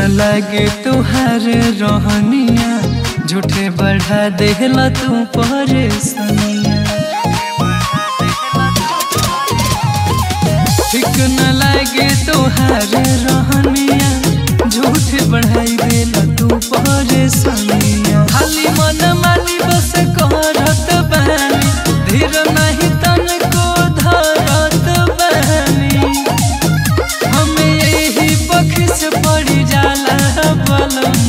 लागे तुहार रहनिया झूठे बढ़ा देहला तू परेशानिया ठीक न लागे तुहार रहनिया झूठे बढ़ाई देला तू परेशानिया खाली मन मानी बस करत बानी धीर नहीं तन को धरत बानी हमें यही पख से पड़ी जाला बलम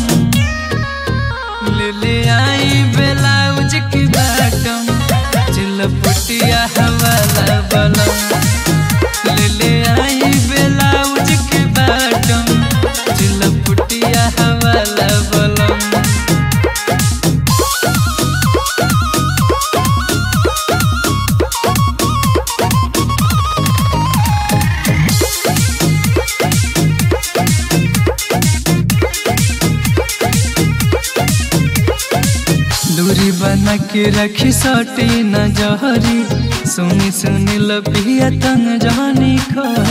ले ले आई ब्लाउज की बाटम चिलपटिया हवाला बलम ले ले आई ब्लाउज की बाटम चिलपटिया हवाला बलम दूरी बना के रखी सटी न जहरी सुनी सुनी लपिया तन जानी खरी